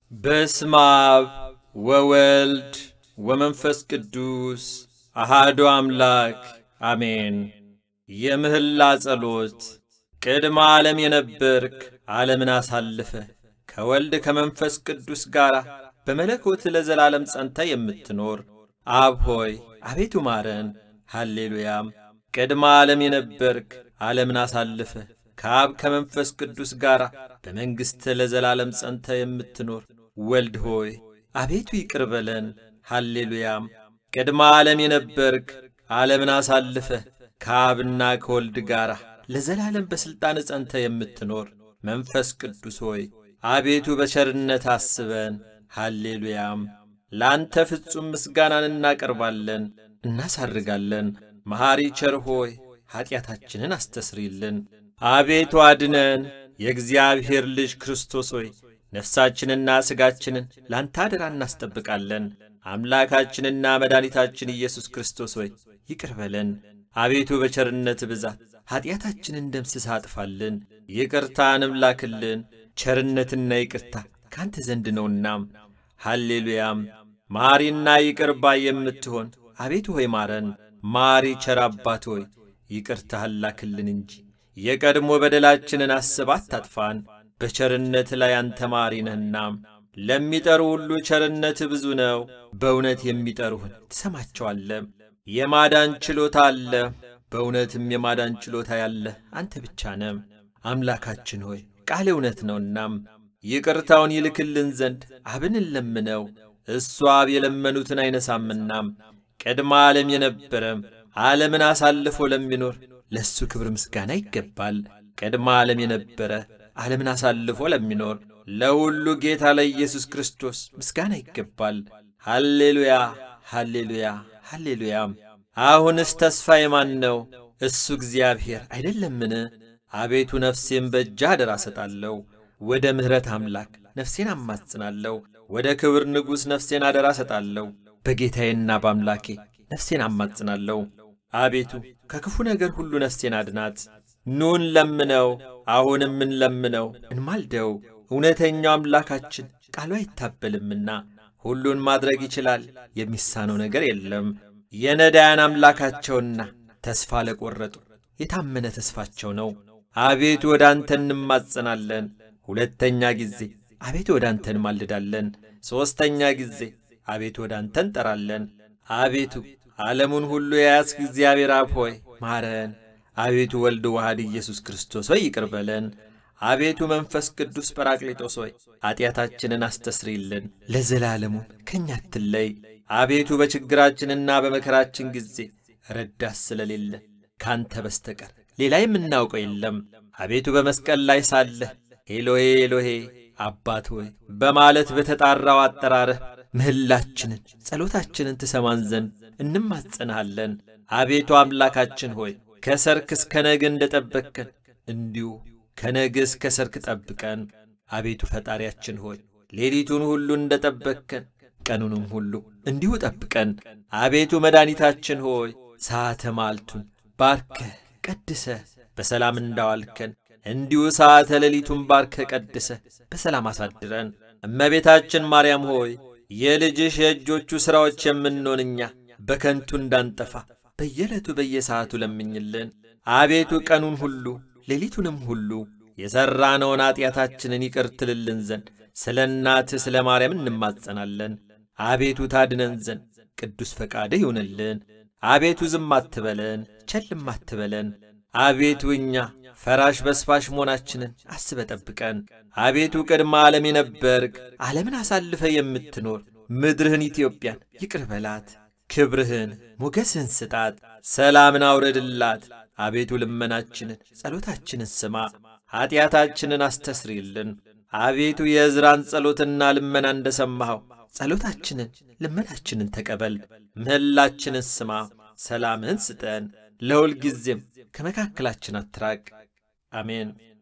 በስመ አብ ወወልድ ወመንፈስ ቅዱስ አሃዱ አምላክ አሜን። የምህላ ጸሎት ቅድመ ዓለም የነበርክ ዓለምን አሳልፈ ከወልድ ከመንፈስ ቅዱስ ጋር በመለኮት ለዘላለም ጸንተ የምትኖር አብ ሆይ አቤቱ ማረን። ሃሌሉያም። ቅድመ ዓለም የነበርክ ዓለምን አሳልፈ ከአብ ከመንፈስ ቅዱስ ጋር በመንግሥት ለዘላለም ጸንተ የምትኖር ወልድ ሆይ አቤቱ ይቅር በለን። ሃሌሉያም። ቅድመ ዓለም የነበርክ ዓለምን አሳልፈ ከአብና ከወልድ ጋር ለዘላለም በሥልጣን ጸንተ የምትኖር መንፈስ ቅዱስ ሆይ አቤቱ በቸርነት አስበን። ሃሌሉያም። ለአንተ ፍጹም ምስጋናን እናቀርባለን እናሳርጋለን። መሐሪ ቸር ሆይ ኀጢአታችንን አስተስሪልን። አቤቱ አድነን። የእግዚአብሔር ልጅ ክርስቶስ ሆይ ነፍሳችንና ሥጋችንን ላንተ አደራ እናስጠብቃለን። አምላካችንና መድኃኒታችን ኢየሱስ ክርስቶስ ሆይ ይቅር በለን። አቤቱ በቸርነት ብዛት ኀጢአታችንን ደምስሳ አጥፋልን። ይቅርታንም ላክልን። ቸርነትና ይቅርታ ካንተ ዘንድ ነውናም። ሃሌሉያም። መሐሪና ይቅር ባይ የምትሆን አቤቱ ሆይ ማረን። ማሪ ቸር አባት ሆይ ይቅርታህን ላክልን እንጂ የቀድሞ በደላችንን አስብ አታጥፋን። በቸርነት ላይ አንተ ማሪ ነህና ለሚጠሩ ሁሉ ቸርነት ብዙ ነው። በእውነት የሚጠሩህን ትሰማቸዋለህ። የማዳን ችሎታ አለ። በእውነትም የማዳን ችሎታ ያለ አንተ ብቻ ነህ። አምላካችን ሆይ ቃል እውነት ነውናም ይቅርታውን ይልክልን ዘንድ አብን እንለምነው። እሱ አብ የለመኑትን አይነሳምናም። ቅድመ ዓለም የነበረ ዓለምን አሳልፎ ለሚኖር ለእሱ ክብር ምስጋና ይገባል። ቅድመ ዓለም የነበረ ዓለምን አሳልፎ ለሚኖር ለሁሉ ጌታ ለኢየሱስ ክርስቶስ ምስጋና ይገባል። ሃሌሉያ፣ ሃሌሉያ፣ ሃሌሉያ። አሁንስ ተስፋ የማን ነው? እሱ እግዚአብሔር አይደለምን? አቤቱ ነፍሴን በእጅህ አደራ እሰጣለሁ። ወደ ምሕረት አምላክ ነፍሴን አማጽናለሁ። ወደ ክብር ንጉሥ ነፍሴን አደራ እሰጣለሁ። በጌታዬና በአምላኬ ነፍሴን አማጽናለሁ። አቤቱ ከክፉ ነገር ሁሉ ነፍሴን አድናት። ኑን ለምነው፣ አሁንም እንለምነው፣ እንማልደው። እውነተኛው አምላካችን ቃሉ አይታበልምና ሁሉን ማድረግ ይችላል፣ የሚሳነው ነገር የለም። የነዳያን አምላካቸውና ተስፋ ለቈረጡ የታመነ ተስፋቸው ነው። አቤቱ ወደ አንተ እንማጸናለን። ሁለተኛ ጊዜ አቤቱ ወደ አንተ እንማልዳለን። ሦስተኛ ጊዜ አቤቱ ወደ አንተ እንጠራለን። አቤቱ ዓለሙን ሁሉ የያዝክ እግዚአብሔር አብ ሆይ ማረን። አቤቱ ወልድ ዋህድ ኢየሱስ ክርስቶስ ሆይ ይቅር በለን። አቤቱ መንፈስ ቅዱስ ጰራቅሊጦስ ሆይ ኀጢአታችንን አስተስሪልን፣ ለዘላለሙም ከእኛ አትለይ። አቤቱ በችግራችንና በመከራችን ጊዜ ረዳት ስለሌለ ካንተ በስተቀር ሌላ የምናውቀው የለም። አቤቱ በመስቀል ላይ ሳለህ ኤሎሄ ኤሎሄ አባት ሆይ በማለት በተጣራው አጠራርህ ምህላችንን ጸሎታችንን ትሰማን ዘንድ እንማጸንሃለን። አቤቱ አምላካችን ሆይ ከሰርክ እስከ ነገ እንደ ጠበቅከን እንዲሁ ከነገ እስከ ሰርክ ጠብቀን። አቤቱ ፈጣሪያችን ሆይ ሌሊቱን ሁሉ እንደ ጠበቅከን ቀኑንም ሁሉ እንዲሁ ጠብቀን። አቤቱ መድኃኒታችን ሆይ ሰዓተ ማልቱን ባርከህ ቀድሰ በሰላም እንዳዋልከን እንዲሁ ሰዓተ ሌሊቱን ባርከ ቀድሰ በሰላም አሳድረን። እመቤታችን ማርያም ሆይ የልጅሽ የእጆቹ ሥራዎች የምንሆን እኛ በከንቱ እንዳንጠፋ በየዕለቱ በየሰዓቱ ለምኝልን። አቤቱ ቀኑን ሁሉ ሌሊቱንም ሁሉ የሠራነውን ኀጢአታችንን ይቅር ትልልን ዘንድ ስለ እናትህ ስለ ማርያም እንማጸናለን። አቤቱ ታድነን ዘንድ ቅዱስ ፈቃድህ ይሁንልን። አቤቱ ዝም አትበለን፣ ቸልም አትበለን። አቤቱ እኛ ፈራሽ በስፋሽ መሆናችንን አስበ ጠብቀን። አቤቱ ቅድመ ዓለም የነበርክ ዓለምን አሳልፈ የምትኖር ምድርህን ኢትዮጵያን ይቅር በላት። ክብርህን ሞገስህን ስጣት፣ ሰላምን አውረድላት። አቤቱ ልመናችንን ጸሎታችንን ስማ፣ ኀጢአታችንን አስተስሪልን። አቤቱ የዕዝራን ጸሎትና ልመና እንደ ሰማኸው ጸሎታችንን ልመናችንን ተቀበል። ምህላችንን ስማ፣ ሰላምህን ስጠን። ለሁል ጊዜም ከመካከላችን አትራቅ። አሜን።